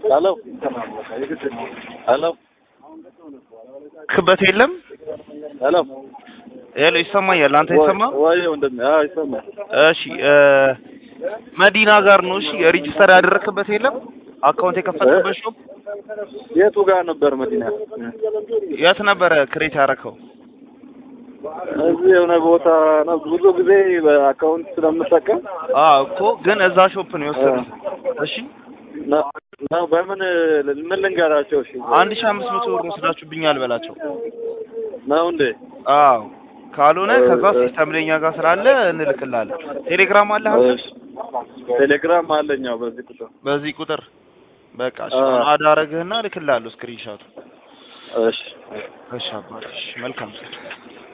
ሄሎ ሄሎ ክበት የለም። ሄሎ ሄሎ ይሰማኛል። አንተ ይሰማ? ወይ ወንድሜ? አዎ ይሰማል። እሺ እ መዲና ጋር ነው። እሺ ሬጂስተር ያደረክበት የለም? አካውንት የከፈትክበት ሾፕ የቱ ጋር ነበር መዲና? የት ነበረ ክሬት ያደረከው? እዚህ የሆነ ቦታ ነው። ብዙ ጊዜ በአካውንት ስለምጠቀም አዎ እኮ ግን እዛ ሾፕ ነው የወሰዱት። እሺ ነው ነው። በምን ምን ልንገራቸው? እሺ አንድ ሺህ አምስት መቶ ብር ወስዳችሁብኛል በላቸው። ነው እንዴ? አዎ ካልሆነ ከዛ ሲስተም ለኛ ጋር ስላለ እንልክልሃለን። ቴሌግራም አለ አንተ? እሺ ቴሌግራም አለኛው በዚህ ቁጥር። በዚህ ቁጥር በቃ እሺ አዎ። አሁን አዳረግህና እልክልሃለሁ ስክሪንሾት። እሺ እሺ አባትሽ መልካም